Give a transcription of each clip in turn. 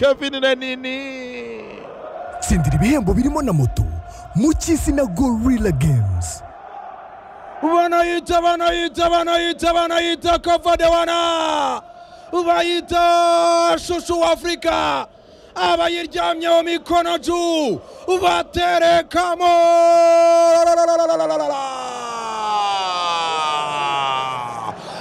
kabiri na nini tsindira ibihembo birimo na moto mu cy'izina gorilla games banayita banayita banayita banayita kavadewana bayita shushu w'afurika abayiryamyeho mikono ju baterekamo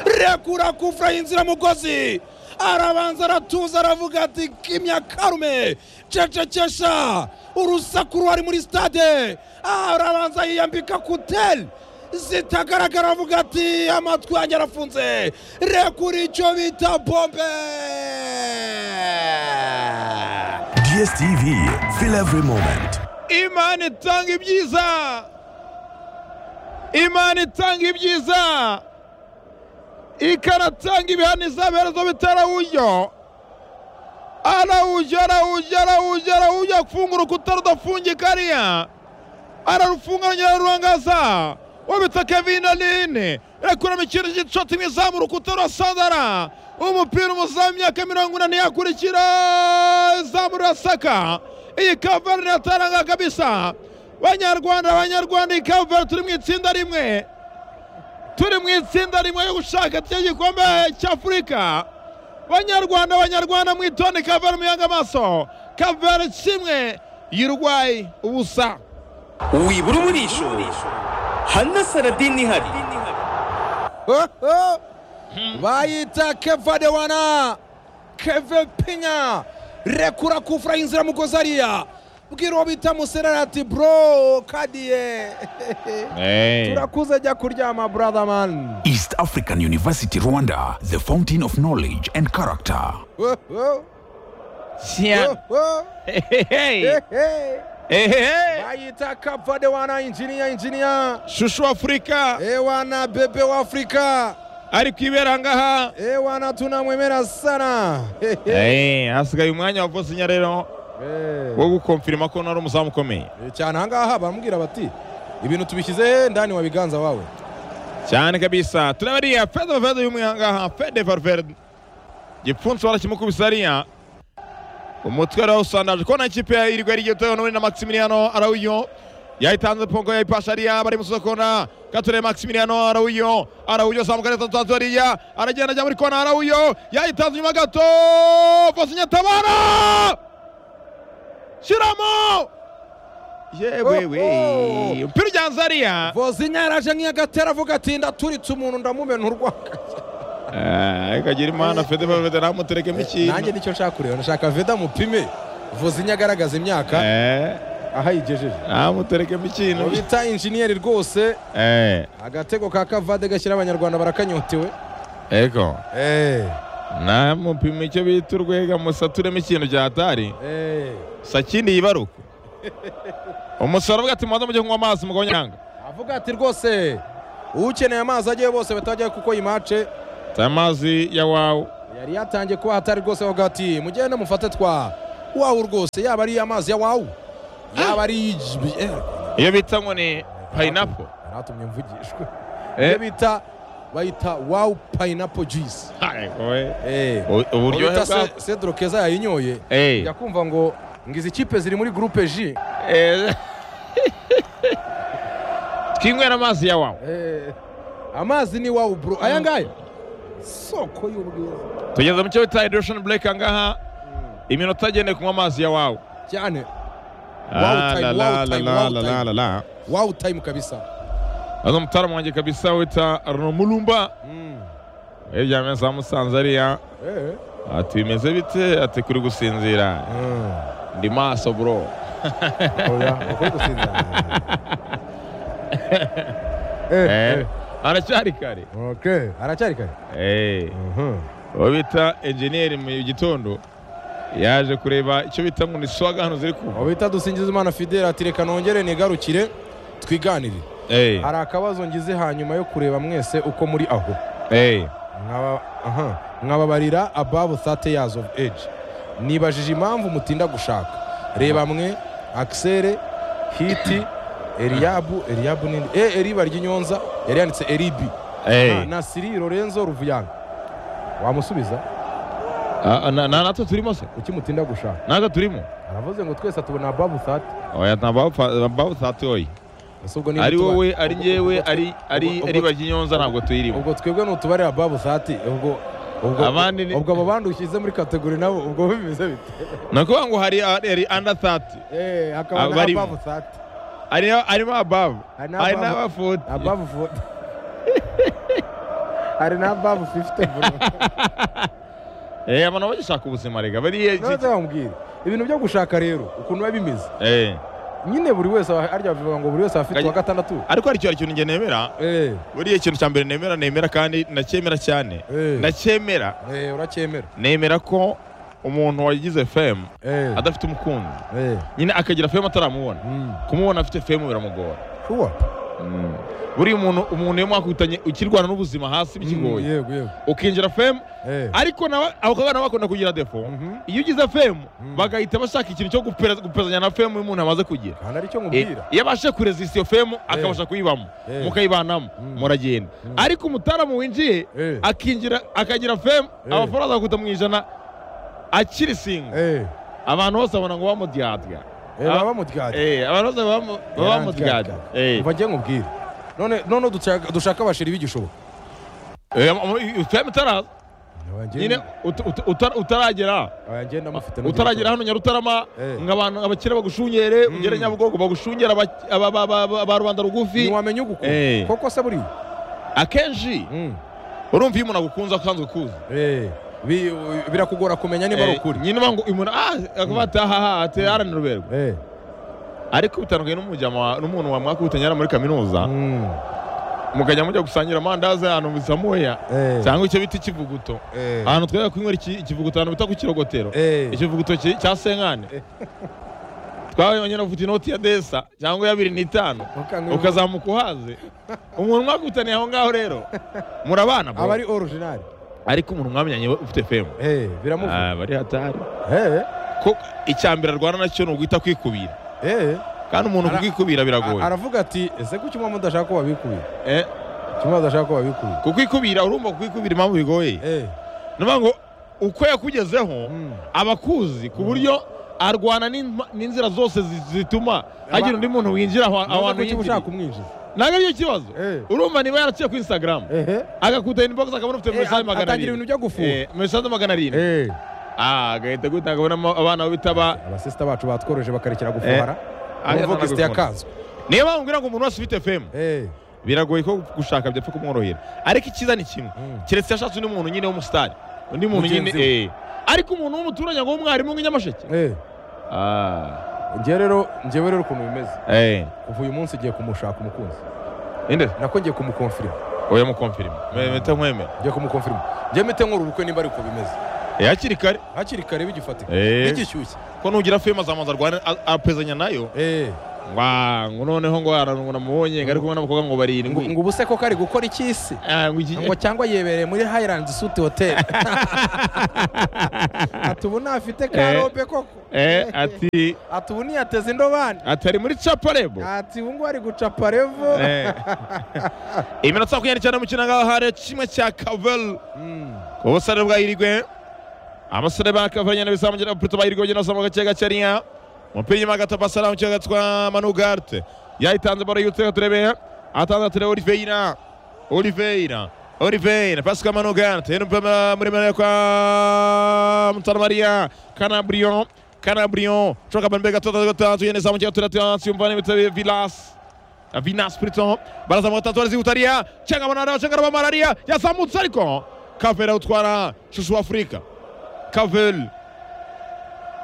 rekura kufura y'inziramugozi arabanza aratuza aravuga ati kimya karume cecekesha urusaku ruhari muri stade arabanza yiyambika kuteri zitagaragara avuga ati amatwi yanjye arafunze rekura icyo bita bombe DSTV, feel every moment. imana itanga ibyiza imana itanga ibyiza ikanatanga ibihaniza ibiherezo bitera uburyo arawujya arawujya arawujya arawujya afunga urukuta rudafungika hariya ararufunga arongera arurangaza wabita kevin aline rekuramo ikintu cy'igice kimwe izamu urukuta rurasandara umupira umuzamu imyaka mirongo inani yakurikira izamu rirasaka iyi kaveri irataranga kabisa banyarwanda banyarwanda iyi kaveri turi mu itsinda rimwe turi mu itsinda rimwe yo gushaka igikombe cy'afurika banyarwanda banyarwanda mwitonde kaveri muyange amaso kaveri kimwe y'urwayi ubusa wibura umurisho hano saradini ihari bayita keva dewana keve pinya rekura kufura y'inziramugozi hariya bwira uwo bita muserera ati bro kadiye turakuze jya kuryama brother man East African University, Rwanda, the fountain of knowledge and character. Oh, oh, siyana oh, oh, hey, hey. ehehe bayita kava dewana injiniya injiniya shusho w'afurika ewana bebe wa afrika ari kwibera ngaha ewana tunamwemera sana Hey, hey. Eh, hasigaye umwanya wa Bosnia rero Eh. wo gukomfirima ko nari umuzamu ukomeye Eh, cyane ahangaha baramubwira bati ibintu tubishyize ndani wa biganza wawe cyane kabisa turabariya fede valverde y'umwe ahangaha fede valverde gipfunsi warakimukubise hariya umutwe arawusandaje kubona ikipe iriwe ari igitoyo n'ubundi na maximiliano arawuyo yayitanze pongo yayipasha hariya bari musoza kona gature maximiliano arawuyo arawuyo zamuka neza tutanzu hariya aragenda ajya muri kona arawuyo yayitanze inyuma gato bosinya tabara shyiramo yewe we umupira ujyanze hariya vozinya yaraje nk'iyagatera avuga ati ndaturitse umuntu ndamumena urwaka ikagira imana fede bavede ntamuterekemo nanjye ikintu nicyo nshaka kureba ndashaka veda mupime vozinya agaragaza imyaka Eh, aho ayigejeje ntamuterekemo ikintu bita injiniyeri rwose Eh, agatego ka kavade gashyira abanyarwanda barakanyotewe ego Eh, ntamupima icyo bita urwega musaturemo ikintu byatari eh. sakindi yibaruka umusoro avuga ati mubanza mujye kunywa amazi mugabo nyanga avuga ati rwose ukeneye amazi ajyeyo bose batajyayo kuko iyi mace ta amazi ya wawe yari yatangiye kuba hatari rwose avuga ati mugende mufate twa wawu rwose yaba ari amazi ya wawu yaba ari ij- eh, iyo bita ngo ni payinapo yaratumye mvugishwe Eh. iyo bita bayita wawu payinapo juyisi uburyohe bita bwa Se- cedro keza yayinyoye Eh, njya kumva ngo ngo izi kipe ziri muri gurupe ji eh. twinywera amazi ya wawe Eh, amazi ni wawu bro aya ngaya soko y'ubwiza tugeze mu cyo bita hydration break angaha iminota agendeye kunywa amazi ya wawe cyane Ah, time, la, wow la, la, time, la, wow la, time. la, la. wawu tayimu kabisa Ano mtaalamu wanjye kabisa wita Romulumba Mm. yaryamye za Musanze ariya Eh. ati bimeze bite ati kuri gusinzira Mm. ndi maso bro oya ukuri gusinzira Eh, Eh, aracyari kare okay aracyari kare Eh, uwo bita enjeniyeri mu gitondo yaje kureba icyo bita ngo ni swaga hano ziri kuva uwo bita dusingizimana fideli ati reka nongere nigarukire twiganire Eh, hari akabazo ngize hanyuma yo kureba mwese uko muri aho eh, Nkaba- aha, nkababarira above 30 years of age nibajije impamvu mutinda gushaka reba mwe akisere hiti eliyabu eliyabu nindi e eriba ry'inyonza yari yanditse eribi eh, na, na siri lorenzo ruvuyanga wamusubiza Ah, ah, na- na- natwe turimo se ukimutinda gushaka natwe turimo aravuze ngo twese tubona babu thati oya ntabawutatoye ese ubwo niba ari tuba- wowe ari ubwo- njyewe ubwo- ari ari ubwo- ari baginyonza ntabwo tuyirimo ubwo twebwe nutubarira babu thati ubwo ubwo Abandi ni- ubwo abo bandi ushyize muri kategori nabo ubwo bimeze bite ni ukuvuga ngo hari hari under thirty Eh, hakaba na Abarimo. babu thati hari harimo above Hari hari n'above. n'aba forty na babu foti hari na babu fifite bro eh abantu bagishaka ubuzima rega bariya ntaze bambwire ibintu byo gushaka rero ukuntu biba bimeze eh nyine buri wese aba- arya bivuga ngo buri wese aba afite Kanye- uwa gatandatu ariko hari ikintu njye nemera Eh, buriya ikintu cya mbere nemera nemera kandi nacyemera cyane Eh. nacyemera eh, uracyemera nemera ko umuntu wagize fame Eh, adafite umukunzi eh, nyine akagira fame ataramubona mm. kumubona afite fame biramugora Sure. buriya umuntu umuntu iyo mwakutanye ukirwana n'ubuzima hasi Mm, bikigoye yego yego ukinjira fame Eh, ariko nawe abo bakaba bakunda kugira defo Mhm. iyo ugize fame Mhm. bagahita bashaka ikintu cyo gupera- gupezanya na fame umuntu amaze kugira kandi aricyo Eh, nkubwira iyo abashe kuresisita iyo fame akabasha kuyibamo Eh. mukayibanamo Mm. muragenda ariko umutaramu winjiye Eh. akinjira akagira fame Eh. amafaranga agakuta mu ijana akiri singa Eh, abantu bose babona ngo bamudyadya eh, Ah. baba mudyadya Eh, abantu bose bamu- baba bamudyadya Eh. umva njye nkubwire none none dushaka- dushaka abashiri b'igishoboka Eh, mu- mu- fame itaraza Abanjye- nyine uta- uta- uta- utaragera abanjye ndamufite n'ubwo utaragera hano nyarutarama Eh. ngo abantu abakire bagushungere ugere nyabugogo bagushungere aba- aba- aba- aba- aba rubanda rugufi ntiwamenya ugukuntu Eh. koko se buriya akenshi Mm. urumva iyo umuntu agukunze akanzwe kuza Eh, bi- birakugora kumenya niba ari ukuri nyine banga umuntu ah akavuga ati ahaha ati haranira uberwa Eh, ariko bitandukanye n'umujyama wa- n'umuntu wamwakutanye ari muri kaminuza mm, mukajya mujya gusangira amandazi ahantu mu bisamuya eh, cyangwa icyo bita ikivuguto eh, ahantu twajya kunywera iki- ikivuguto ahantu bita ku kirogotero eh, ikivuguto ki- cya senkane twabonye afite inoti ya desa cyangwa iya bibiri n'itanu ukanywa- ukazamuka uhaze umuntu mwakutaniye aho ngaho rero murabana bro. aba ari original ariko umuntu mwamenyanye we ufite femu Eh, biramuvuga Ah, bari hatari Eh, ko icya mbere arwana nacyo ni uguhita kwikubira eh. kandi umuntu Ara- kukwikubira biragoye A- aravuga ati ese kuki mama udashaka ko babikubira Eh, kuki mama udashaka ko babikubira kukwikubira urumva kukwikubira impamvu bigoye Eh, niyo ngo uko yakugezeho mm. abakuzi ku buryo arwana n'in- n'inzira zose zi- zituma hagira undi muntu winjira aho Ntuzi ahantu kuki uba yinjiriye ushaka kumwinjiza ntabwo aricyo kibazo Eh. urumva niba yaraciye kuri instagram ehe agakuta inbox akabona ufite mesaje Eh, magana atangira arindwi ibintu byo gufunga Eh, mesaje magana arindwi Eh, Ah, agahita guhita akabonamo abana bo bitaba abasista bacu batworoheje bakarekera gufara agahita uvuga anabikunda. isite yakanzwe niyo mpamvu ngira ngo umuntu wese ufite femu Eh, biragoye ko gushaka byapfa kumworohera ariko icyiza ni kimwe Mm. keretse yashatse undi muntu nyine w'umusitari undi muntu nyine Mugenzi we. eh. ariko umuntu w'umuturage ngo w'umwarimu nk'inyamasheke eh. Ah, njye rero njyewe rero ukuntu bimeze eh. kuva uyu munsi ngiye kumushaka umukunzi inde nako ngiye kumukonfirima oya mukomfirima meta nkwemera ngiye kumukonfirima njye mite nkora ubukwe nimba ariko bimeze Eh, hakiri kare hakiri kare bigifatika Eh. bigishyushye ko nugira femu azamanza arwana a- apezanya nayo Eh, wa ngo noneho ngo aranungu namubonye ngo ari kumwe n'abakobwa ngo ngo barindwi ngo ubuse ko kari gukora ikisi Ah, ngo iki- ngo cyangwa yebereye muri Highlands Suite Hotel ati ubu ntafite karobe koko Eh, ati ati ubu ntiyateze indobani ati ari muri caparebo ati ubu ngubu ari guca parevo iminota makumyabiri cyane mu kinangaho hari kimwe cya kavel Mm. ubusare bwa irigwe abasore ba kavel nyine bizamugira abapuruto ba irigwe bagenda bazamuka gake gakeya umupira inyuma gato basara mu kibuga gatwa manugarte yayitanze baro yutse turebe atanze turebe oliveira oliveira oliveira pasika manugarte n'umupira muremure kwa mutaramariya kanaburiyo kanaburiyo coka bambe gatatu gatatu yene zamukiye turatiyasi umva n'ibitse vilasi Vinas Priton barazamuka batatu baraziwutariya cyangwa banara cyangwa araba malariya yazamutse ariko Kavera utwara shushu wa Afurika Kavel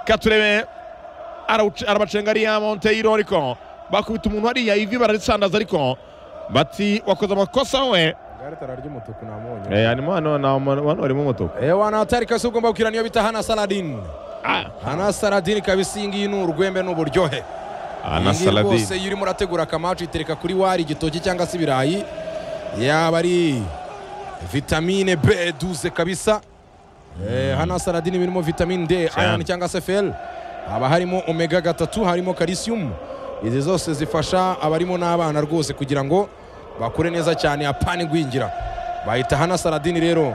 Katurebe arawuce- arabacenga ariya Monteiro ariko bakubita umuntu hariya ivi bararisandaza ariko bati wakoze amakosa we Garita ararya umutuku namuhonye eh hanyuma hano na hano harimo umutuku Eh, wanahatari kasi ugomba gukira niyo bita Hana Saladin ah Hana Saladin kabisa iyi ngiyi ni urwembe n'uburyohe ana Iyi ngiyi rwose Saladin iyo urimo urategura akamacu uyitereka kuri wari igitoki cyangwa se ibirayi yaba ari vitamine b duze kabisa Eh, hano saladini birimo vitamine d Cyane. iron cyangwa se fel haba harimo omega gatatu harimo calcium izi zose zifasha abarimo n'abana rwose kugira ngo bakure neza cyane apana igwingira bahita hana saladini rero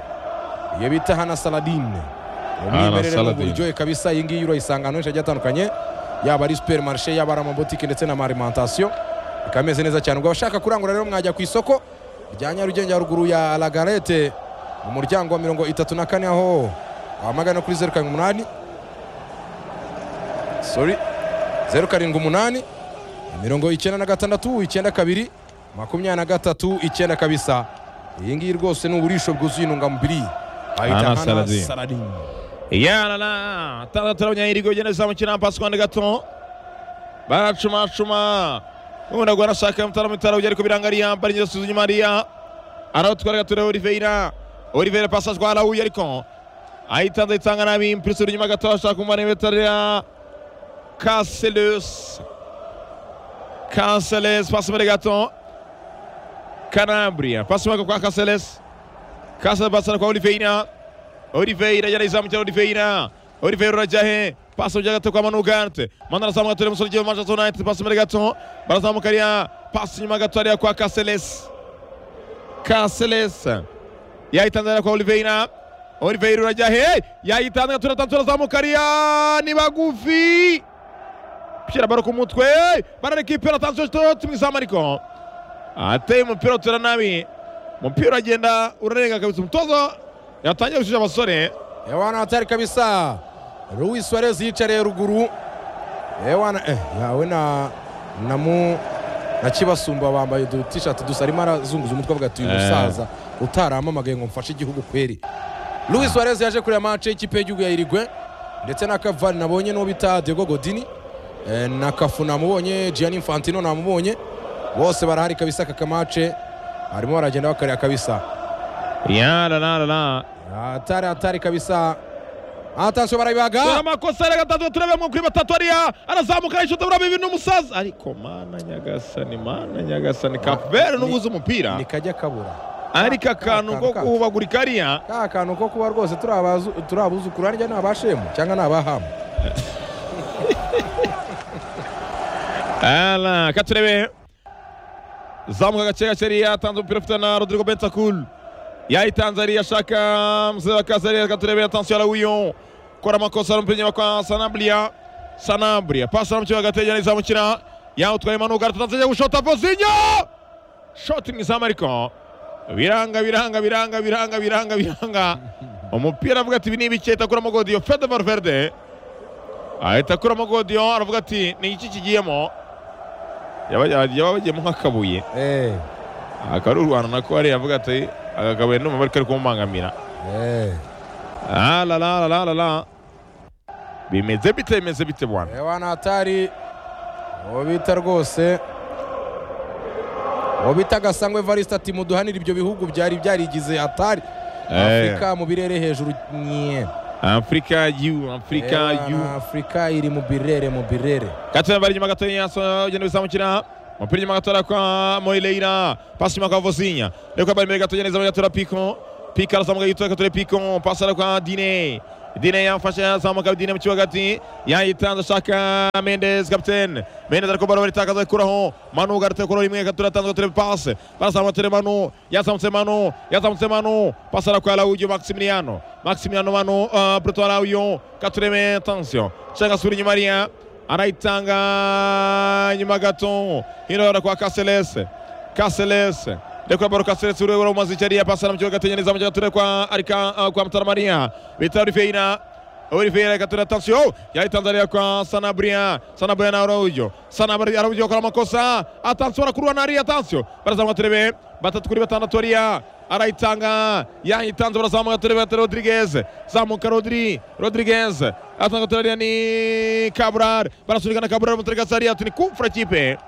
iyo bita hana saladine umwimerere Saladin. n'uburyohe kabisa iyi ngiyi urayisanga ahantu henshi hagiye hatandukanye yaba ari superimarishe yaba ari amabotike ndetse n'amarimantasiyo ikaba imeze neza cyane ubwo abashaka kurangura rero mwajya ku isoko rya nyarugenge haruguru ya lagarete mu muryango wa mirongo itatu na kane aho wamagana kuri zeru karindwi umunani sorry zeru karindwi umunani mirongo icyenda na gatandatu icyenda kabiri makumyabiri na gatatu icyenda kabisa iyi ngiyi rwose ni uburisho bwuzuye intungamubiri Bayita Hana Hana Saladin. Saladin. yarara tandatu abanyahirigwe bagenda bizamukira na pasi kwande gato baracumacuma ubundi agwa anashaka mutara mutara ujya ariko birangariya mbara ingendo suzu nyuma hariya arawutwara gato rero oliveira oliveira pasi atwara uyu ariko ayitanze ayitanga nabi impulisi uri inyuma gato ashaka kumara imetarira kaselusi kaseles pasi imbere gato kanabria pasi imbere kwa kaseles kaseles pasi kwa oliveira Oliveira yarayizamukira Oliveira Oliveira urajya he pasi ujya gato kwa Manu Gante Manu arazamuka atorera umusore ugiye mu Manchester United pasi imbere gato barazamuka ariya pasi inyuma gato hariya kwa Caceres Caceres yayitanze hariya kwa Oliveira Oliveira urajya he yayitanze gato na tantu arazamuka ariya ni bagufi Pira baro ku mutwe bararekipera tantu tumwizama ariko ateye umupira utera nabi umupira uragenda urarenga kabisa umutoza yatangiye gushisha abasore Ewana hatari kabisa. Luis Suarez yicareye ruguru. Ewana eh, yawe na namu na Kibasumba bambaye udu t-shirt dusa arimo arazunguza umutwe avuga ati uyu Eh. musaza utaramamagaye ngo mfashe igihugu kweri. Luis Suarez yaje kureba match y'ikipe y'igihugu ya Uruguay ndetse na Cavani nabonye n'uwo bita Diego Godini eh, na Cafu namubonye Gianni Infantino namubonye bose barahari kabisa aka kamace barimo baragenda bakareba kabisa yarararara hatari hatari kabisa atansiyo barabibaga dore amakosa yari gatatu turabemo kuri batatu ariya arazamuka yishuta buraba ibintu n'umusaza ariko mana nyagasani mana nyagasani kapuveri n'ubuze umupira ni kajya kabura ariko akantu ko ka- guhubagurika ariya ka kantu ko kuba rwose turi abazu- turi abuzukuru harya ni abashemu cyangwa ni abahamu Ala, katurebe zamuka gake gake ariya atanze umupira ufite na rodrigo bentakul yayitanze ariya ashaka musore wa kazariya katurebe atansiyo arawuyo kora amakosa ari umupira inyuma kwa sanabria sanabria pasi aramukira agatege n'izamukira yawutwaye manuka aratanze ajya gushota vozinyo shoti mu izamu ariko biranga biranga biranga biranga biranga biranga umupira avuga ati ibi ni ibiki ahita akuramo godiyo fede valverde ahita akuramo godiyo aravuga ati ni iki kigiyemo yaba yaba bagiyemo nk'akabuye Eh, akaba ari u rwanda nako hariya avuga ati aka kabuye ndumva bari kari kumubangamira eh. Ah, la la la la la la bimeze bite bimeze bite bwana ewana hatari uwo bita rwose uwo bita gasangwe evariste ati muduhanire ibyo bihugu byari byarigize hatari Eh. afurika mu birere hejuru nye afurika yu afurika Ewana, yu afurika iri mu birere mu birere Katana bari inyuma gatoya yaso ugenda bizamukira umupira inyuma gatoya kwa Moileira pasi inyuma kwa Vozinha reka bari imbere gatoya neza gatoya Pico Pico arazamuka yitwa gatoya Pico pasi ara kwa Dine Dine yafashe azamuka Dine mu kibuga hagati yayitanze ashaka Mendes captain Mendes ariko baro baritakaza ikuraho Manu garute kuri rimwe gatoya atanze gatoya pasi bazamuka tere Manu yazamutse Manu yazamutse Manu pasi ara kwa Laudio Maximiliano Maximiliano Manu uh, Bruto Laudio gatoya attention changa suri nyuma ariya anayitanga nyuma gato hirora kwa kaselese kaselese ndekura baro kaselese uriwe uramaze icyo ariya pasana mu kibuga ategereza mu kibuga aturere kwa arika uh, kwa mutaramariya bita oriveyina oriveyina reka turere atansiyo yayitanze ariya kwa sanabria sanabria na araujo sanabria araujo akora amakosa atansiyo arakurura na ariya atansiyo barazamuka turebe batatu kuri batandatu ariya arayitanga yayitanze barazamuka turebe batatu rodirigeze zamuka rodiri rodirigeze atanga turebe ariya ni kaburari barasunikana kaburari muturere gasariya tuni kumfura kipe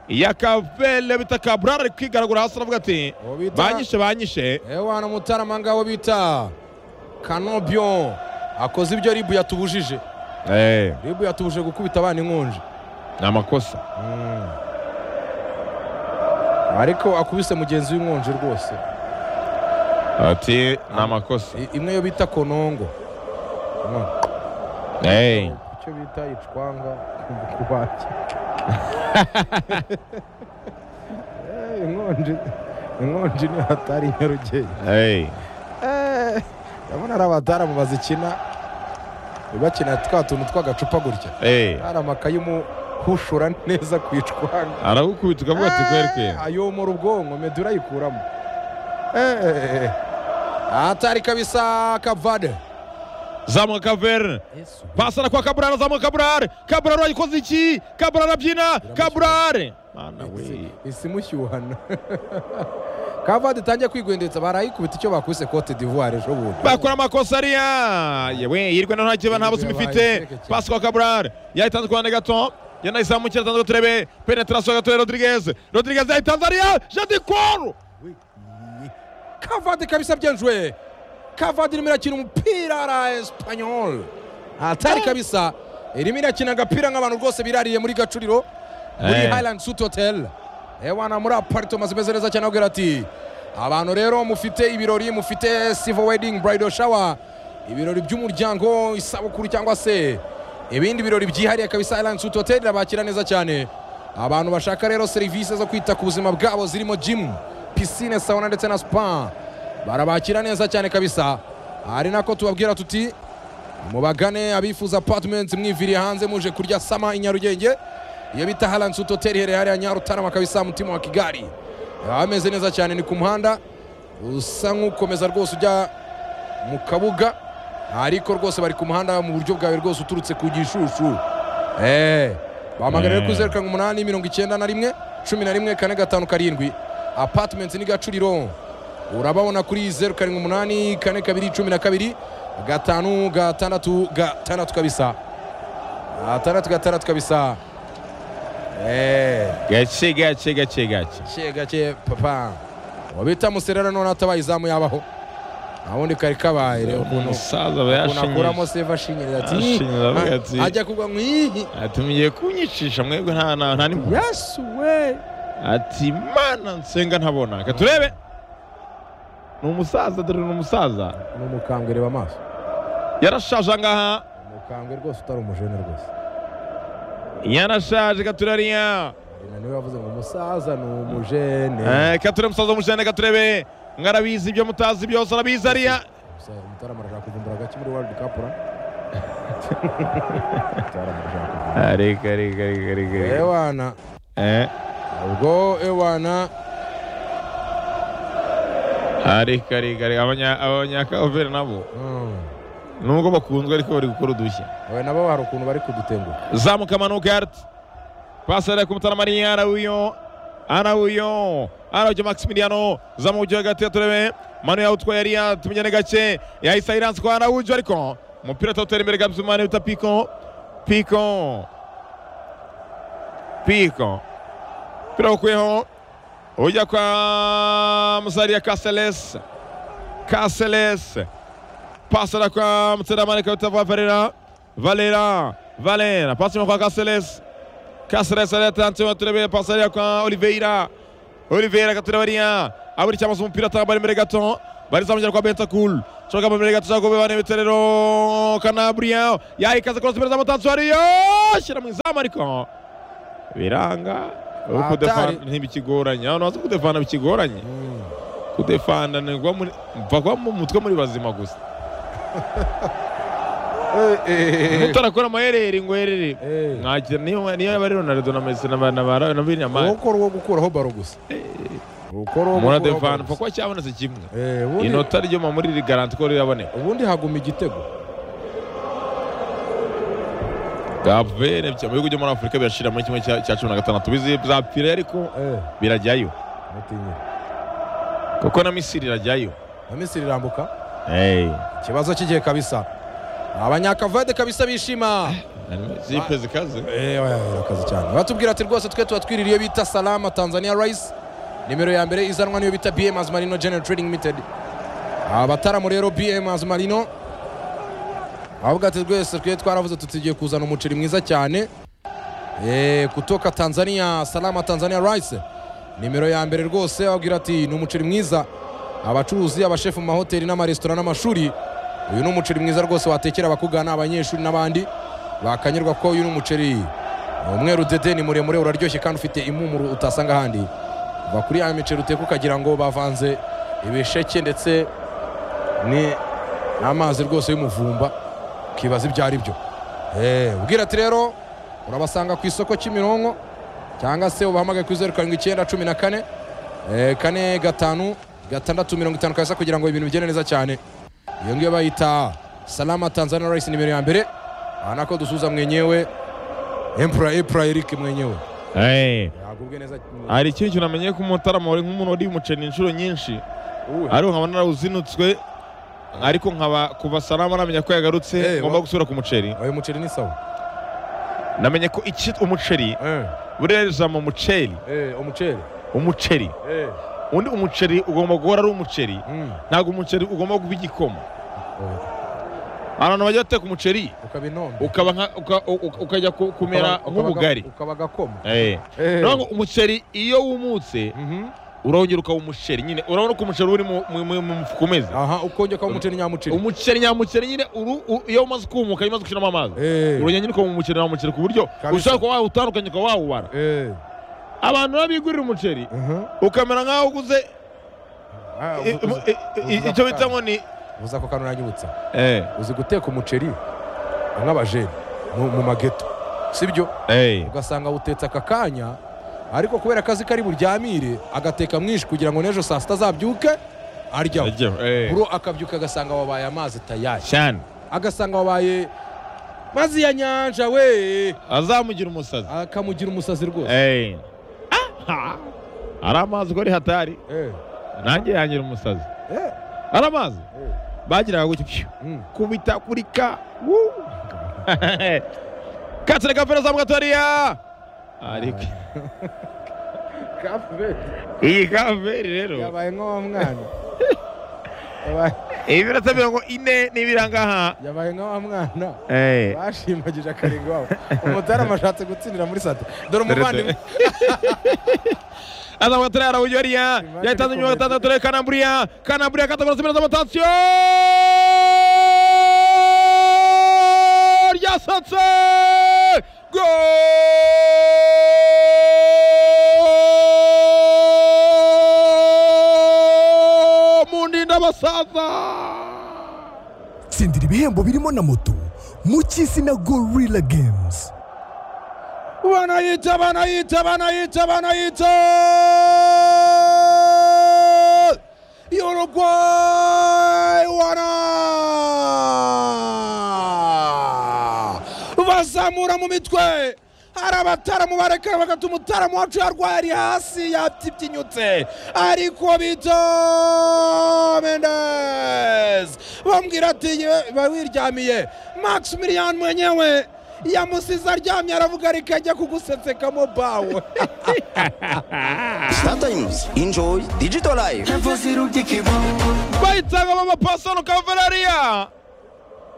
ya kavele bita kaburari ari kwigaragura hasi aravuga ati Uwo bita- banyishe banyishe ewana umutaramanga wo bita kanobion akoze ibyo ribu yatubujije Eh, ribu yatubujije gukubita abana inkonji ni amakosa ariko akubise mugenzi w'inkonji rwose ati ni amakosa I- imwe yo bita konongo Umva, Eh, icyo bita icwanga kubaki inkonji inkonji ni hatari nyarugenge eh. Eh, ndabona ari abataramu bazikina bakina twa tuntu tw'agacupa gutya Eh, hari amakaye umuhushura neza ku icwanga arawukubita ukavuga ati kweri kweri ayomora ubwonko medu urayikuramo Eh, hatari kabisa kavade zamuka kaverne pasana kwa kaburari zamuka kaburari kaburari wayikoze iki kaburari abyina kaburari mana we isimushyuhana kavade itangiye kwigwendetsa barayikubita icyo bakubise cote d'ivoire ejo bundi bakora amakosa ariya yewe yirwe na nta kiba nta buzima ifite pasi kwa kaburari yayitanze ku ruhande gato yanayizamukira atanze turebe penetrasiyo gato rodirigeze rodirigeze yayitanze ariya jadi koru kavade kabisa byanjwe kavade irimo irakina umupira ara espanyol hatari kabisa irimo irakina agapira nk'abantu rwose birariye muri gacuriro muri Eh. highland suit hotel ewana muri aparitoma zimeze neza cyane abwira ati abantu rero mufite ibirori mufite sivo wedding bridal shower ibirori by'umuryango isabukuru cyangwa se ibindi birori byihariye kabisa highland suit hotel irabakira neza cyane abantu bashaka rero serivisi zo kwita ku buzima bwabo zirimo gym pisine sauna ndetse na spa barabakira neza cyane kabisa ari nako tubabwira tuti mubagane abifuza apartments mwiviriye hanze muje kurya sama i nyarugenge iyo bita haransi hotel iherereye hariya nyarutarama kabisa mutima wa kigali Aha hameze neza cyane ni ku muhanda usa nk'ukomeza rwose ujya mu kabuga ariko rwose bari ku muhanda mu buryo bwawe rwose uturutse ku gishushu Eh, bahamagara rero Eh. kuri zeru karindwi umunani mirongo icyenda na rimwe cumi na rimwe kane gatanu karindwi apartments ni gacuriro urababona kuri zeru karindwi umunani kane kabiri cumi na kabiri gatanu gatandatu gatandatu kabisa gatandatu gatandatu kabisa Eh, gake gake gake gake gake gake papa wabita muserera none atabaye izamu yabaho ntawundi kari kabaye rero ukuntu umusaza aba ukuntu akuramo yashinyirije save ashinyirira ati Ashinyirira avuga "Ah, ati, ajya kugwa mu ihi ati mugiye kunyicisha mwebwe nta nta nta n'impuhwe yesu we ati mana nsenga ntabona reka turebe ni umusaza dore ni umusaza ni umukambwe reba amaso yarashaje angaha umukambwe rwose utari umujene rwose yarashaje katurariya Nyina niwe yavuze ngo umusaza ni umujene kature musaza w'umujene katurebe mwarabizi ibyo mutazi byose arabizi ariya Umusaza- umutarama arashaka kuvumbura agake muri world cup ra umutarama arashaka kuvumbura reka reka reka reka ewana ubwo ewana reka reka reka Abanya- abanyakavere nabo mm. nubwo bakunzwe ariko bari gukora udushya we nabo hari ukuntu bari kudutenguka zamuka amanuka yarati pasi ariya ku mutaramariya arawuyo arawuyo arawuyo maximiliano zamuka ugiye hagati ya turebe manu yawutwaye ariya tumenyane gake yahise ayiranse kwa arawujo ariko umupira atawutera imbere gabuze umwana wita piko piko piko umupira awukuyeho ujya kwa musariya kaselesi kaselesi pasi ariya kwa mutaramariya kawita vavarera Valera, Valera, passa kwa Caceres. Caceres ali atanze turebe passaria kwa Oliveira. Oliveira katurabariya aburikiye amaso umupira atabari imbere gato barizamugera kwa Bentakul shoka imbere gato cyangwa bane biterero Kanabria yayikaze cross imbere z'amatanzu ariyo shira mu izamu ariko biranga uko Atari. defana ntibikigoranye abantu bazi kudefana bikigoranye kudefana ni ugwa muri- mva mu mutwe muri bazima gusa utarakora amaherere ngo herere Eh. ntakira niyo niyo yaba ari Ronaldo na Messi na ba- na ba- na Binyamani ukora uwo gukuraho baro gusa ukora uwo mura gukuraho devana baro gusa. kuko cyabonetse kimwe Eh, ubundi- inota ryuma muri iri garanti ko riraboneka ubundi haguma igitego gavere mu bihugu byo muri afurika birashira muri kimwe cya cya cumi na gatandatu bizi za pire ariko Eh, birajyayo mutinyira kuko na misiri irajyayo na misiri irambuka Eh, ikibazo cy'igihe kabisa abanyakavade kabisa bishima zipe zikaze Eh, oya, oya, akazi cyane batubwira ati rwose twe tuba twiririye iyo bita salama tanzania rice nimero ya mbere izanwa niyo bita bms marino general trading limited abataramu rero bms marino avuga ati rwese twe twaravuze tutigiye kuzana umuceri mwiza cyane Eh, kutoka tanzania salama tanzania rice nimero ya mbere rwose babwira ati ni umuceri mwiza abacuruzi abashefu mu mahoteli n'amaresitora n'amashuri uyu ni umuceri mwiza rwose watekera abakugana abanyeshuri n'abandi bakanyurwa ko uyu ni umuceri Ni umweru dede ni muremure uraryoshye kandi ufite impumuro utasanga ahandi kuva kuri ya miceri uteka ukagira ngo bavanze ibisheke ndetse ni n'amazi rwose y'umuvumba ukibaza ibyo ari byo ubwira ati rero urabasanga ku isoko kimironko cyangwa se ubahamagaye kuri zeru karindwi icyenda cumi na kane eh, kane gatanu gatandatu mirongo itanu kabisa kugira ngo ibintu bigende neza cyane iyo ngiyo bayita salama tanzania rice nimero ya mbere aha nako dusuza mwenyewe empura epura eric mwenyewe Eh, yagubwe neza hari ikindi kintu namenye ko umutarama wari nk'umuntu wariye umuceri inshuro nyinshi Uwe. ariko nkaba narawuzinutswe ariko nkaba kuva salama namenya ko yagarutse Eh, ngomba wa- gusubira ku muceri uyu muceri ni sawa namenye ko iki umuceri Eh, buriya ijambo muceri eh, umuceri umuceri Eh, undi umuceri ugomba guhora ari umuceri mm. ntabwo umuceri ugomba kuba igikoma Oh, abantu bajya bateka umuceri ukaba inombe ukaba nka- uka- uka- ukajya ku- kumera Ukaba- nk'ubugari ukaba- ukaba agakoma Eh. Eh. Naho ngo umuceri iyo wumutse Mhm. urongera ukaba umuceri nyine urabona ko umuceri uri mu- mu mu- mu mufuka umeze aha ukongera ukaba umuceri nyamuceri umuceri nyamuceri nyine uru- u- iyo umaze kumuka iyo umaze gushyiramo amazi Eh. urongera nyine ukaba umuceri nyamuceri ku buryo Kabisa. ushobora kuba wawutandukanya ukaba wawubara Eh, abantu nabo bigurira umuceri mhm. ukamera nk'aho uguze Ah, i- uzi- i- i- i- uzi icyo ako bita kana. ngo ni uzi ako kantu uranyibutsa Eh, uzi guteka umuceri nk'abajeni mu- mu mageto sibyo eh. ugasanga awutetse aka kanya ariko kubera akazi kari buryamire agateka mwinshi kugira ngo n'ejo saa sita azabyuke aryaho Ajyaho, eh. buro akabyuka agasanga wabaye amazi tayari cyane agasanga wabaye mazi ya nyanja we azamugira umusazi akamugira umusazi rwose Eh. Ah, hari amazi ko ari hatari Eh, nanjye yangira umusazi eh, hari amazi eh, bagiraga gutya pyu. mm. kubita kuri ka Woo. katsire kapera za mwatoriya ariko iyi kaveri rero yabaye nk'uwo mwana Yabaye- ibirata mirongo ine n'ibirangaha yabaye nk'uwo mwana Eh. bashimagije akarenge wabo umutarama ashatse gutsindira muri sate Dore dore umuvandimwe aza mwatoriya arawujya hariya yahitanze nyuma gatandatu rero kanamburiya kanamburiya katagura zimwe z'amatansiyo ryasatse go mu ndinda basaza tsindira ibihembo birimo na moto mu cy'isi na gorilla games banayita banayita banayita banayita Uruguay wana bazamura mu mitwe hari abataramu barekera bagata umutaramu wacu yarwaye ari hasi yatibyinyutse ariko bito Mendes bambwira ati "Yewe, bawiryamiye Maximilian mwenyewe yamusize aryamye aravuga ariko ajya kugusetsekamo bawe Startimes, enjoy digital life. bahitamo amapasano kaverariya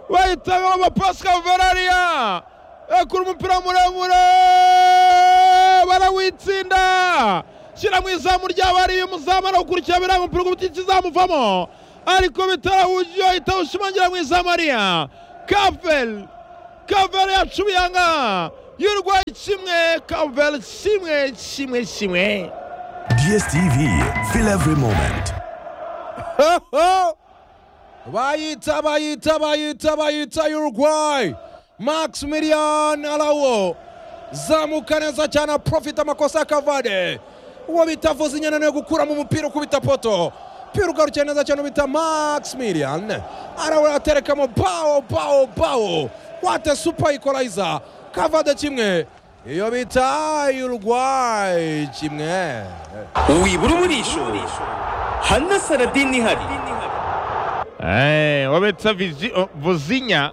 bahitamo amapasi kaverariya ekura umupira muremure barawitsinda shyira mu izamu ry'abariye umuzamu arawukurikira biranga umupira ku biti kizamuvamo ariko bitarahuje ahita awushimangira mu izamu ariya kavel kavel yacubiye aha y'urwaye kimwe kavel kimwe kimwe kimwe DSTV, feel every moment. bayita bayita bayita bayita Uruguay Maximilian Araujo zamuka neza cyane profita amakosa ya Cavani uwo bita Vozinho yananiwe gukuramo umupira ukubita poto umupira ugarukiye neza cyane bita Maximilian Araujo aterekamo bao bao bao wate super equalizer Cavani kimwe iyo bita Uruguay kimwe Uwibura umurisho. Hana Saradin ihari. Eh, wabetsa Vizi- o- vuzinya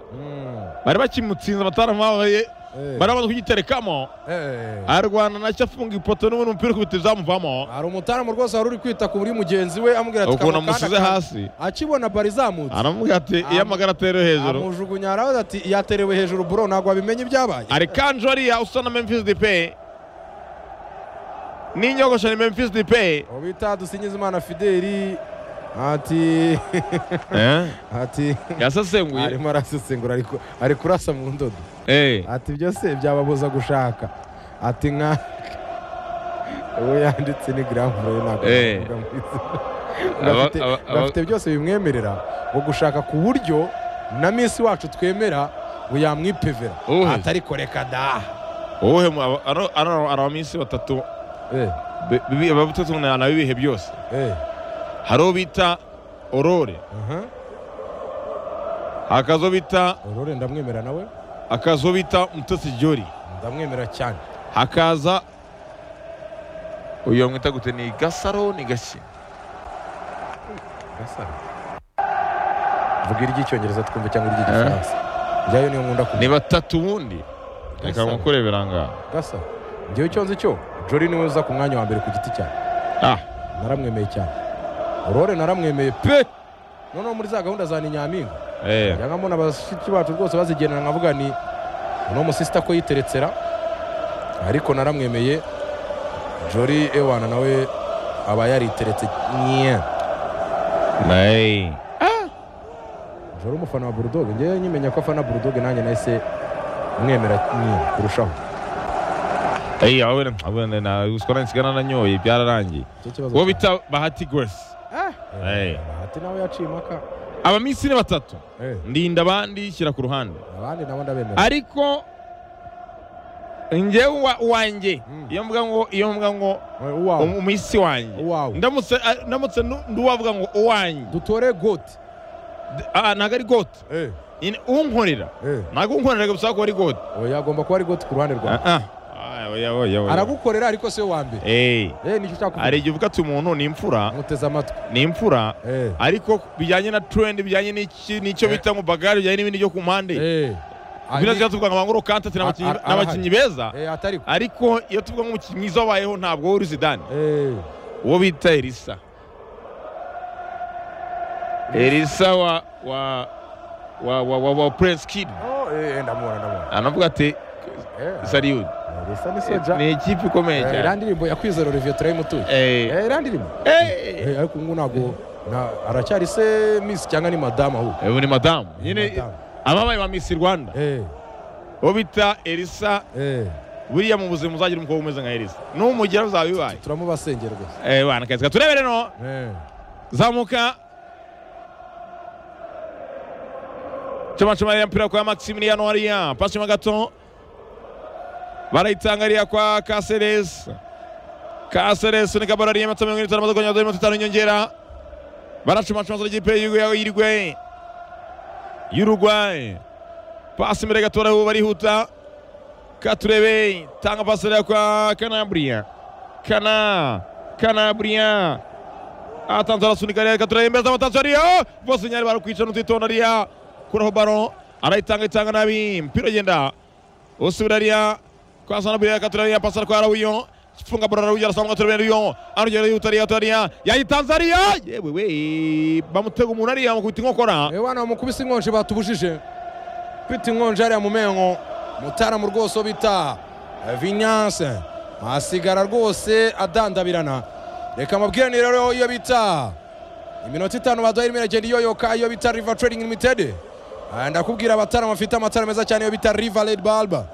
bari bakimutsinze amataramu babaye Eh. bari bamaze kugiterekamo Eh. arwana nacyo afunga ipoto n'ubundi umupira ukubita izamuvamo hari umutaramu rwose wari uri kwita ku buri mugenzi we amubwira ati ukuntu "Kano amusize kana- hasi akibona bari zamutse aramubwira ati iyo amagara atera hejuru amujugunya aravuga ati yaterewe hejuru bro ntabwo wabimenye ibyabaye ari kanjo ariya usa na memphis dipe n'inyogosho ni memphis dipe uwo bita dusingiza fideli ati ati yasesenguye arimo arasesengura ariko ari kurasa mu ndodo Eh, ati byose byababuza gushaka ati nka uwo yanditse ni garamu ntabwo Eh. navuga mu izina. Aba- Bafite- aba- aba- bafite byose bimwemerera ngo gushaka ku buryo na minsi wacu twemera ngo yamwipevera Uwe. atari koreka da wowe mu- aba- ara- ara- ari abaminsi batatu Eh, be- bibi- batatu na na bibihe byose eh, hari uwo bita orore aha. hakaza uwo bita Aurore ndamwemera nawe hakaza uwo bita mutesi jori ndamwemera cyane hakaza uyu bamwita gute ni gasaro ni gashya Gasaro. vuga iry'icyongereza twumve cyangwa iry'igifaransa njyayo niyo nkunda ni kumenya batatu ubundi reka Gasaro. mukurebera ngaha gasa njyewe icyo nzi cyo jori niwe uza ku mwanya wa mbere ku giti cyanjye ah naramwemeye cyane aurore naramwemeye pe noneho muri za gahunda za ni nyampinga eh yangamo na bashiki bacu rwose bazigenera nkavuga ni uno musisita ko yiteretsera ariko naramwemeye jori ewana nawe aba yariteretse nye nayi jori umufana wa burudoge ngewe nyimenya ko afana burudoge nanjye nahise mwemera nye kurushaho Hey, abone abone na uskora nsigana nanyoye byararangiye Icyo kibazo uwo cya- bita bahati grace Eh. bahati nawe yaciye impaka abaminsi ni batatu Eh, ndinda abandi shyira ku ruhande abandi nabo ndabemera ariko njyewe uwa- uwanjye Mm. iyo mvuga ngo iyo mvuga ngo uwawe um- umisi wanjye Uwawe. ndamutse a- ndamutse nu- nduwavuga ngo uwanjye dutore goti D- ah, ntabwo ari goti Nyine unkorera ntabwo unkorera gusa ko ari goti oya agomba kuba ari goti ku ruhande rwawe aragukorera ariko si we wa mbere Eh, nicyo ushaka kuvuga. hari igihe uvuga ati umuntu ni imfura muteze amatwi ni imfura Eh. ariko bijyanye na trend bijyanye n'iki- n'icyo bita ngo bagari bijyanye n'ibindi byo ku mpande Eh. Ah, bino ni- tuba tuvuga ngo amanguru kante ati ni abakinnyi- Ara- ni abakinnyi beza Eh, atari ko. ariko iyo tuvuga nk'umukinnyi mwiza wabayeho ntabwo uri zidane Eh, uwo bita elisa elisa wa wa wa wa, wa, wa prince kid oh, eh, eh, ndamubona ndamubona anavuga ati Eh, sariyudu eh, Risa ni soja ni ikipe ikomeye Eh, iriya cyane ndirimbo yakwizera Olivier Turayimutuye Eh, Eh, iriya ndirimbo eh, Eh, ariko ubu ntabwo na- aracyari se miss cyangwa ni madamu ahubwo ubu ni madamu Ni nyine madamu. ababaye ba misi rwanda Eh, uwo bita elisa eh, buriya mu buzima uzagira umukobwa umeze nka elisa n'umugira uzaba bibaye turamubasengera gusa Eh, bana kazi turebe rero Eh, zamuka camacamariya mpira kwa maximiliano wariya pasi mo gato barayitangariya kwa kaseres kaseres ni kabara ariye matatu mirongo ine n'itanu amaze kongera amaze mirongo itanu inyongera baracamacamaza ikipe y'irigwe y'urugwayi pasi imbere gato barahu barihuta katurebe tanga pasi ariya kwa kanaburiya kana kanaburiya atanze arasunika reka turayemeza amatanzu ariyo bose nyari barakwica n'utitonda ariya kuraho baro arayitanga itanga nabi mpira ugenda usubira ariya kwasana buriya reka turayemeza pasara kwa rawuyo funga baro rawuyo arasanga turabera ariyo arugera yuta ariya ariya yayitanze ariya yewe we bamutega umuntu ariya mukubita inkokora eh, wana mukubise inkonje batubujije pita inkonje hariya mu menyo mutaramu rwose bita eh, vinyanse asigara rwose adandabirana reka mabwirane rero iyo bita iminota itanu baduhaye irimo iragenda iyoyoka iyo bita riva trading limited Ah, ndakubwira abataramu bafite amatara meza cyane iyo bita riva red balba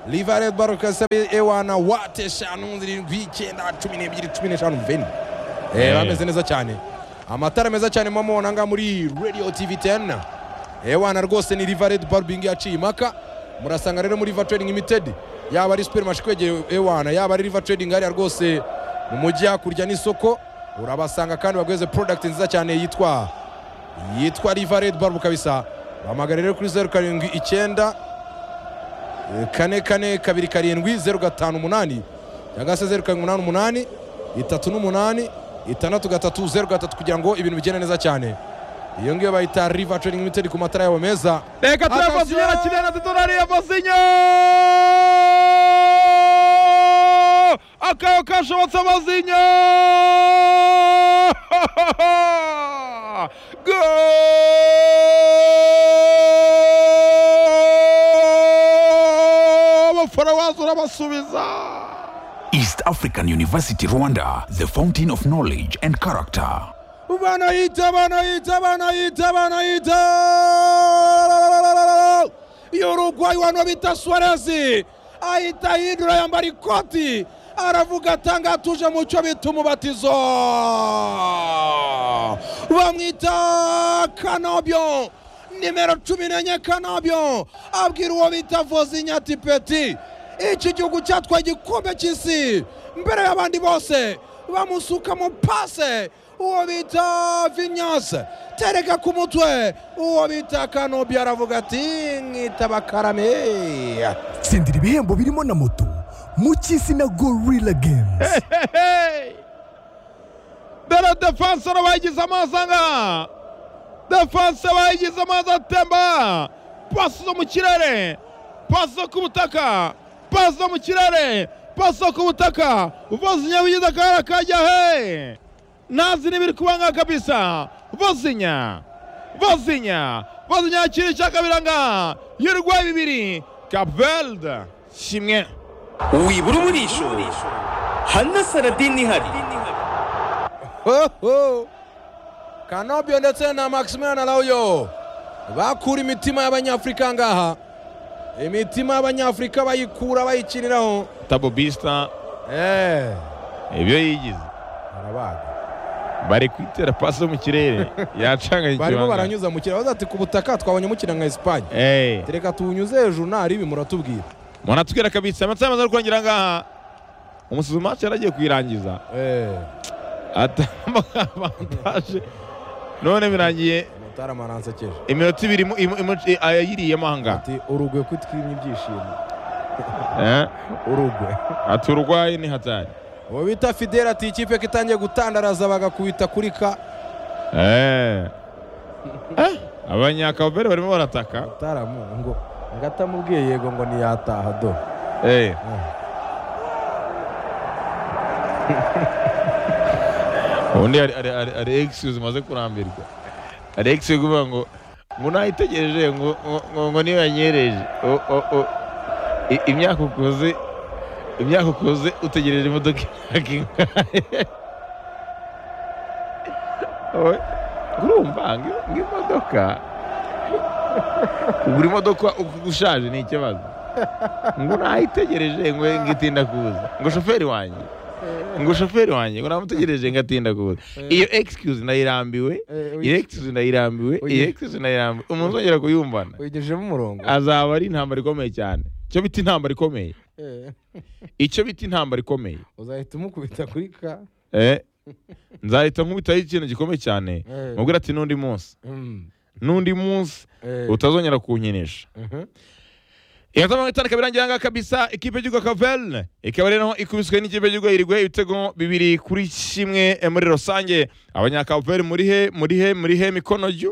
riva red balba kasaba ewana wate eshanu zirindwi icyenda cumi n'ebyiri cumi n'eshanu veni Eh, bameze neza cyane amatara meza cyane mumubona ngaha muri radio tv 10 ewana rwose ni riva red barbing yaciye impaka murasanga rero muri riva trading limited yaba ari supermarché kwegereye ewana yaba ari riva trading hariya rwose mu mujyi hakurya n'isoko urabasanga kandi bagweze product nziza cyane yitwa yitwa riva red barb kabisa bahamagara rero kuri zeru karindwi icyenda eh, kane kane kabiri karindwi zeru gatanu umunani cyangwa se zeru karindwi umunani umunani itatu n'umunani itandatu gatatu zeru gatatu kugira ngo ibintu bigende neza cyane iyo ngiyo bayita riva trading limited ku matara yabo meza reka turebe Attention! bosinya arakina na titonda ariya bosinya akayo kashobotse amazinya abafana baza urabasubiza East African University Rwanda, the fountain of knowledge and character. banahita banahita banahita banahita y'urugwayi wano bita suwarezi ahita ahindura yambara ikoti aravuga atanga atuje mu cyo bita umubatizo bamwita kanobyo nimero cumi n'enye kanabyo abwira uwo bita vozinya ati peti iki gihugu cyatwaye igikombe cy'isi mbere y'abandi bose bamusukamo pase uwo bita vinyase tereka ku mutwe uwo bita kanobi aravuga ati nkitaba karame tsindira ibihembo birimo na moto mu cy'isi na gorilla games Hey! Dore defensora bayigize amazi anga defense bayigize amazi atemba pasi zo mu kirere pasi zo ku butaka pasi zo mu kirere pasi zo ku butaka vozinya wigize akabara kajya he nazi n'ibiri kubanga kabisa vozinya vozinya vozinya yakira icya kabiri anga y'ibirwayi bibiri kapvelde kimwe wibura umurisho hana saradini ihari Hoho! kanobyo ndetse na maximilian arauyo bakura imitima y'abanyafurika ngaha imitima y'abanyafurika bayikura bayikiniraho tabobista Eh, ibyo yigize barabaga bari kwitera pasi yo mu kirere yacanganye barimo ikibanga. baranyuza mu kiraro ati ku butaka twabonye mukina nka esipanye Eh, reka tuwunyuze hejuru ntaribi muratubwira umuntu atubwira kabisa amatsi yamaze kurangira ngaha umusizi maci yaragiye kuyirangiza Eh, ataje none birangiye mutara maransekeje iminota ibiri mu- imu- imu- i- ayayiriyemo ahanga ati urugwe kwitwimye ibyishimo Eh, urugwe ati urwaye ni hatari uwo bita fidele ati ikipe ko itangiye gutandaraza bagakubita kuri ka Eh. Eh, abanyakavere barimo barataka mutaramu ngo ngo atamubwiye yego ngo ntiyataha do Eh. ubundi hari- hari hari- hari excuse umaze kurambirwa hari excuse kuvuga ngo ngo nayitegereje ngo ngo- ngo ngo niyo yanyereje O- o- o. I- imyaka ukuze imyaka ukuze utegereje imodoka imyaka ingahe Oye, urumva ngo ngo imodoka kugura imodoka uko ushaje ni ikibazo ngo nayitegereje ngo ngo itinda kuza ngo shoferi wanjye ngo shoferi wanjye ngo namutegereje ngo atinda kuza iyo excuse nayirambiwe Eh, uyi- iyo excuse nayirambiwe uyi- iyo excuse nayirambiwe umuntu uzongera kuyumvana wigejejemo umurongo azaba ari intambara ikomeye cyane icyo bita intambara ikomeye Eh, icyo bita intambara ikomeye uzahita umukubita kuri ka Eh, nzahita nkubitaho ikintu gikomeye cyane Eh. mubwira ati n'undi munsi Mm, n'undi munsi eh, utazongera kunkinisha mhm. inota mirongo itanu ikaba irangira ngaha kabisa ikipe y'igihugu kaverne ikaba rero ikubiswe n'ikipe y'igihugu yirigwe ibitego bibiri kuri kimwe eh, muri rusange abanyakaverne muri he muri he muri he mikono jyu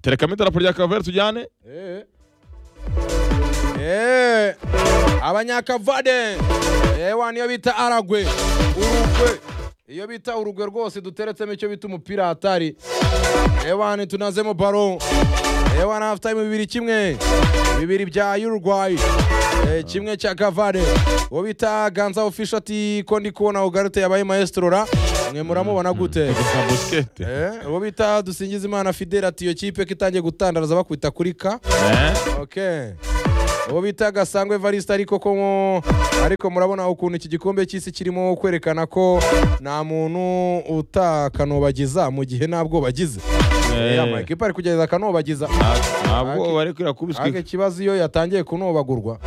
terekamo idarapo rya kaverne tujyane Eh. Eh, abanyakavade ewa niyo bita aragwe urugwe iyo bita urugwe rwose duteretsemo icyo bita umupira hatari ewa tunazemo baro ewa nafitanye bibiri kimwe bibiri bya uruguay Eh, kimwe cya kavade uwo bita ganza ofisho ati ko ndi kubona ugarute yabaye maesitora mwe muramubona gute busikete Eh, uwo bita dusingiza imana fidele ati iyo kipe ko itangiye gutandaraza bakwita kuri ka Okay. Uwo bita Gasangwe Evariste ariko ko mu- ariko murabona ukuntu iki gikombe cy'isi kirimo kwerekana ko nta muntu utakanobagiza mu gihe ntabwo bagize. Eh, amakipe ari kugeza akanobagiza. ntabwo bari kwirakubiswa Ariko ikibazo iyo yatangiye kunobagurwa.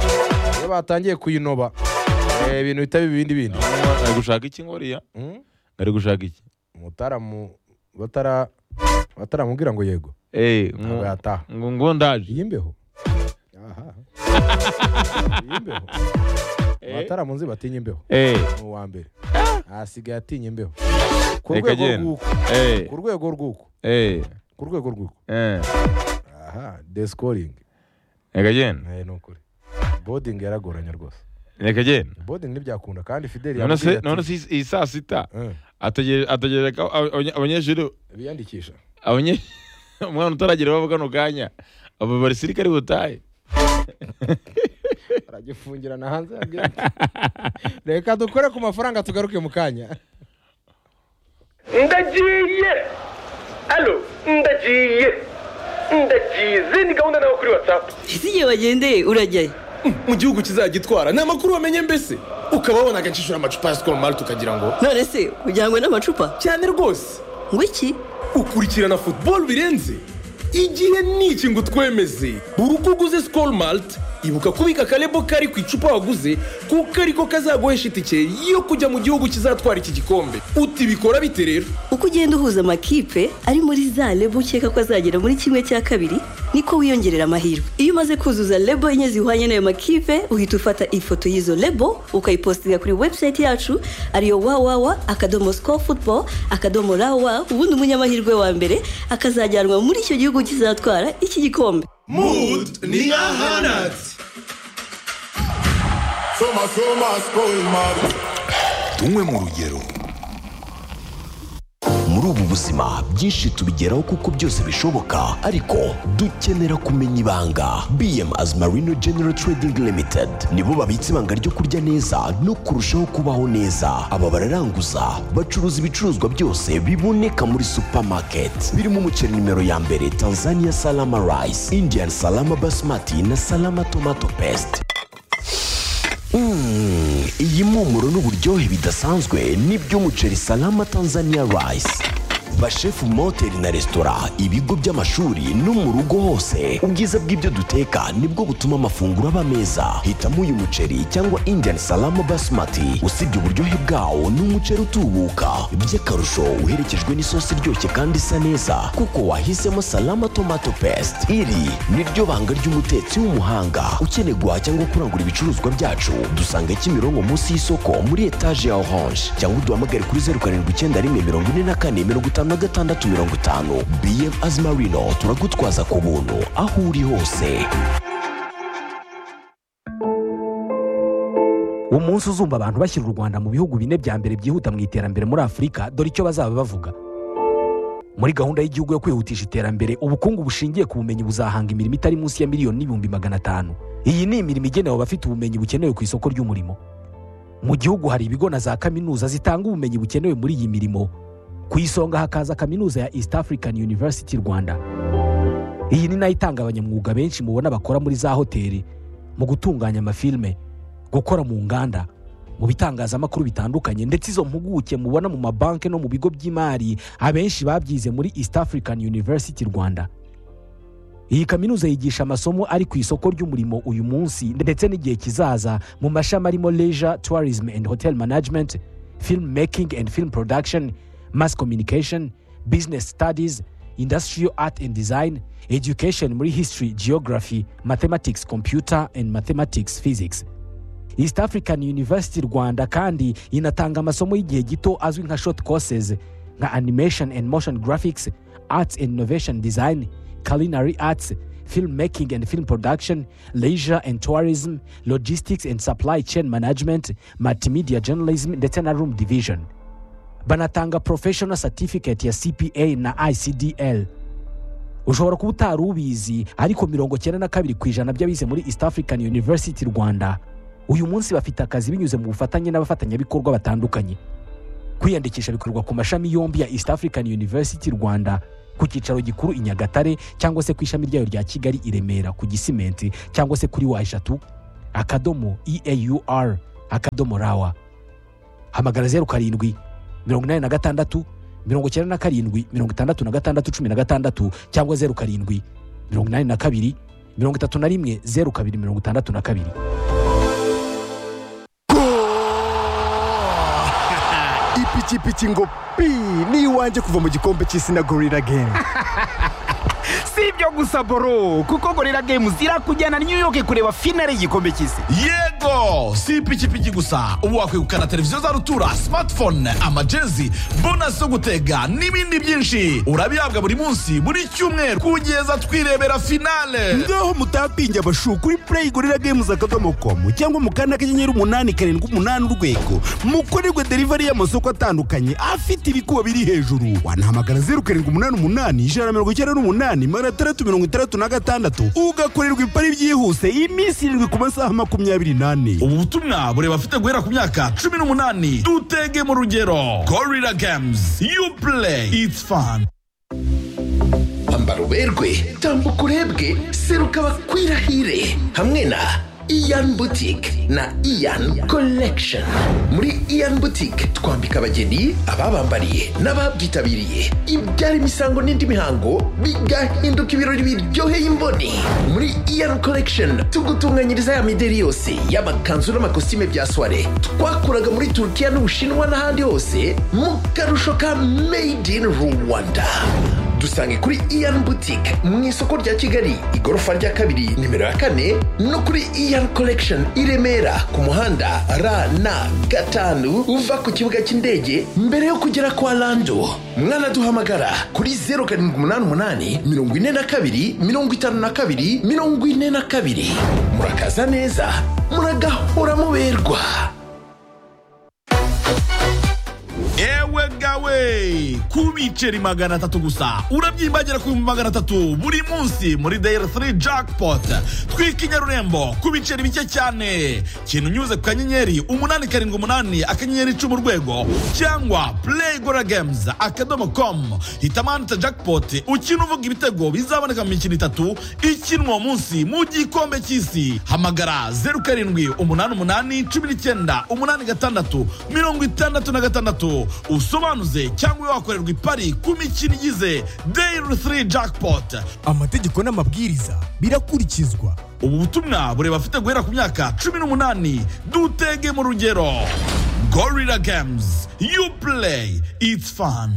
Iyo batangiye kuyinoba. Eh, ibintu bitaba ibindi bindi. ari gushaka iki ngoriya Mm? ari gushaka iki Umutaramu batara bataramubwira ngo yego. Eh, ngo- Ntabwo yataha. ngo ngo ndaje iyi mbeho aha iyi mbeho abatara mu nzu batinya imbeho Eh, ni uwa mbere ahasigaye atinya imbeho ku Reka rwego agende. rw'uko eh, ku rwego rw'uko eh, ku rwego rw'uko eh. aha desikoringi Reka agende, ni ukuri bodingi yaragoranye rwose reka agende. bodingi ntibyakunda kandi fideli None se- yamubwiye ati, none se iyi- iyi saa sita "Eh, ategereje ategereje ko aba- abanye- abanyeshuri biyandikisha abanye- umwana utaragera iwabo kano kanya abo basirikare butahe baragifungirana hanze ya gate reka dukore ku mafaranga tugaruke mu kanya ndagiye alo ndagiye ndagize ni gahunda nawe kuri watsapu ese igihe wagendeye urajyayo mu gihugu kizagitwara ni amakuru wamenye mbese ukaba wabona agacishura amacupa ya sikoro mari tukagira ngo none se ujyanywe n'amacupa cyane rwose ngo iki ukurikirana futuboro birenze igihe ni iki ngo utwemeze buri uko uguze sikoro malite ibuka kubika akarebo kari ku icupa waguze kuko ariko kazaguhesha itike yo kujya mu gihugu kizatwara iki gikombe uti bikora bite rero uko ugenda uhuza amakipe ari muri za lebo ukeka ko azagera muri kimwe cya kabiri niko wiyongerera amahirwe iyo umaze kuzuza lebo enye zihwanye n'ayo makipe uhita ufata ifoto y'izo lebo ukayipositinga kuri webusayiti yacu ariyo wawawa akadomo sikoru futuboro akadomo rawa ubundi umunyamahirwe wa mbere akazajyanwa muri icyo gihugu kizatwara iki gikombe mood ni nka hanatsi tumwe mu rugero muri ubu buzima byinshi tubigeraho kuko byose bishoboka ariko dukenera kumenya ibanga bm as marino general trading limited nibo babitse ibanga ryo kurya neza no kurushaho kubaho neza aba bararanguza bacuruza ibicuruzwa byose biboneka muri supermarket birimo umuceri nimero ya mbere tanzania salama rice indian salama basmati na salama tomato paste Mm, iyi mpumuro n'uburyohe bidasanzwe ni by'umuceri salama tanzania rice bashefu mu mahoteli na resitora ibigo by'amashuri no mu rugo hose ubwiza bw'ibyo duteka nibwo butuma amafunguro aba meza hitamo uyu muceri cyangwa indian salama basmati usibye uburyohe bwawo ni umuceri utubuka by'akarusho uherekejwe n'isosi iryoshye kandi isa neza kuko wahisemo salama tomato paste iri ni ryo banga ry'umutetsi w'umuhanga ukeneye guhaha cyangwa kurangura ibicuruzwa byacu dusanga kimironko munsi y'isoko muri etaje ya orange cyangwa uduhamagare kuri zeru karindwi icyenda rimwe mirongo ine na kane mirongo itanu na gatandatu mirongo itanu bm azimarino turagutwaza ku buntu aho uri hose umunsi uzumva abantu bashyira u rwanda mu bihugu bine bya mbere byihuta mu iterambere muri afurika dore icyo bazaba bavuga muri gahunda y'igihugu yo kwihutisha iterambere ubukungu bushingiye ku bumenyi buzahanga imirimo itari munsi ya miliyoni n'ibihumbi magana atanu iyi ni imirimo igenewe abafite ubumenyi bukenewe ku isoko ry'umurimo mu gihugu hari ibigo na za kaminuza zitanga ubumenyi bukenewe muri iyi mirimo ku isonga hakaza kaminuza ya east african university rwanda iyi ni nayo itanga abanyamwuga benshi mubona bakora muri za hoteli mu gutunganya amafilme gukora mu nganda mu bitangazamakuru bitandukanye ndetse izo mpuguke mubona mu mabanki no mu bigo by'imari abenshi babyize muri east african university rwanda iyi kaminuza yigisha amasomo ari ku isoko ry'umurimo uyu munsi ndetse n'igihe kizaza mu mashami arimo leisure tourism and hotel management film making and film production mass communication business studies industrial art and design education muri history geography mathematics computer and mathematics physics east african university rwanda kandi inatanga amasomo y'igihe gito azwi nka short courses nka animation and motion graphics arts and innovation design culinary arts film making and film production leisure and tourism logistics and supply chain management multimedia journalism ndetse na room division banatanga professional certificate ya cpa na icdl ushobora kuba utari ubizi ariko mirongo cyenda na kabiri ku ijana by'abize muri east african university rwanda uyu munsi bafite akazi binyuze mu bufatanye n'abafatanyabikorwa batandukanye kwiyandikisha bikorwa ku mashami yombi ya east african university rwanda ku cyicaro gikuru i nyagatare cyangwa se ku ishami ryayo rya kigali i remera ku gisimenti cyangwa se kuri wa eshatu akadomo eaur akadomo rawa hamagara zeru karindwi mirongo inani na gatandatu mirongo icyenda na karindwi mirongo itandatu na gatandatu cumi na gatandatu cyangwa zeru karindwi mirongo inani na kabiri mirongo itatu na rimwe zeru kabiri mirongo itandatu na kabiri ipikipiki ngo pi ni iwanjye kuva mu gikombe cy'isi na gorira gemu si ibyo gusa boro kuko gorira games irakujyana new york kureba finale y'igikombe cy'isi yego si ipikipiki gusa ubu wakwegukana televiziyo za rutura smartphone amajezi bonasi zo gutega n'ibindi byinshi urabihabwa buri munsi buri cyumweru kugeza twirebera finale ngaho mutapinge abashu kuri play gorira games akadomo komu cyangwa mu kanda k'inyenyeri umunani karindwi umunani urwego mukorerwe derivari y'amasoko atandukanye afite ibikuba biri hejuru wanahamagara zeru karindwi umunani umunani ijana na mirongo icyenda n'umunani magana atandatu mirongo itandatu na gatandatu ugakorerwa ipari byihuse iminsi irindwi ku masaha makumyabiri n'ane ubu butumwa bureba afite guhera ku myaka cumi n'umunani dutege mu rugero gorira games you play it's fun ambara uberwe tambuka urebwe seruka bakwirahire hamwe na iyan butike na iyan collection muri iyan butike twambika abageni ababambariye n'ababyitabiriye ibyara imisango n'indi mihango bigahinduka ibirori biryoheye imboni muri iyan collection tugutunganyiriza ya mideri yose y'amakanzu n'amakositime bya soiree twakuraga muri turukiya n'ubushinwa n'ahandi hose mu karusho ka made in rwanda dusange kuri iyan butike mu isoko rya kigali igorofa rya kabiri nimero ya kane no kuri iyan collection i remera ku muhanda rn gatanu uva ku kibuga cy'indege mbere yo kugera kwa lando mwanaduhamagara kuri zeru karindwi umunani umunani mirongo ine na kabiri mirongo itanu na kabiri mirongo ine na kabiri murakaza neza muragahora muberwa ewe gawe ku biceri magana atatu gusa urabyimbagera ku bihumbi magana atatu buri munsi muri dayari 3 jackpot twika inyarurembo ku biceri bike cyane kintu unyuze ku kanyenyeri umunani karindwi umunani akanyenyeri icumi urwego cyangwa play gora games akadomo com hitamo ahanditse jackpot ukina uvuga ibitego bizaboneka mu mikino itatu ikinwa uwo munsi mu gikombe cy'isi hamagara zeru karindwi umunani umunani cumi n'icyenda umunani gatandatu mirongo itandatu na gatandatu usobanuze cyangwa wakorerwa ipari ku mikino igize dayiri 3 jackpot amategeko n'amabwiriza birakurikizwa ubu butumwa bureba afite guhera ku myaka cumi n'umunani dutege mu rugero gorira games you play it's fun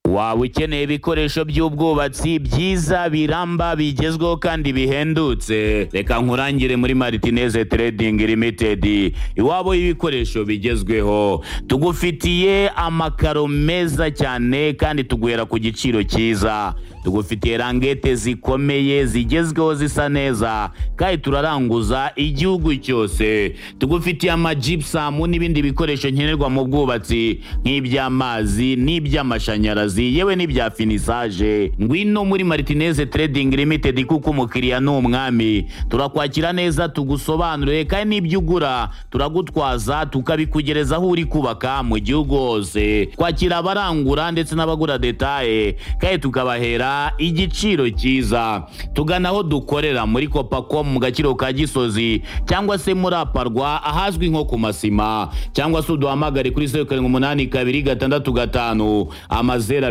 waba ukeneye ibikoresho by'ubwubatsi byiza biramba bigezweho kandi bihendutse reka nkurangire muri maritineze trading limited iwabo y'ibikoresho bigezweho tugufitiye amakaro meza cyane kandi tuguhera ku giciro cyiza tugufitiye rangete zikomeye zigezweho zisa neza kandi turaranguza igihugu cyose tugufitiye amajipusamu n'ibindi bikoresho nkenerwa mu bwubatsi nk'iby'amazi n'iby'amashanyarazi akazi yewe n'ibya finisaje ngwino muri maritineze trading limited kuko umukiriya ni umwami turakwakira neza tugusobanurire kandi n'ibyo ugura turagutwaza tukabikugereza aho uri kubaka mu gihugu hose twakira abarangura ndetse n'abagura detaye kandi tukabahera igiciro cyiza tugana aho dukorera muri kopacom mu gaciro ka gisozi cyangwa se muri aparwa ahazwi nko ku masima cyangwa se uduhamagare kuri zeru karindwi umunani kabiri gatandatu gatanu amazeru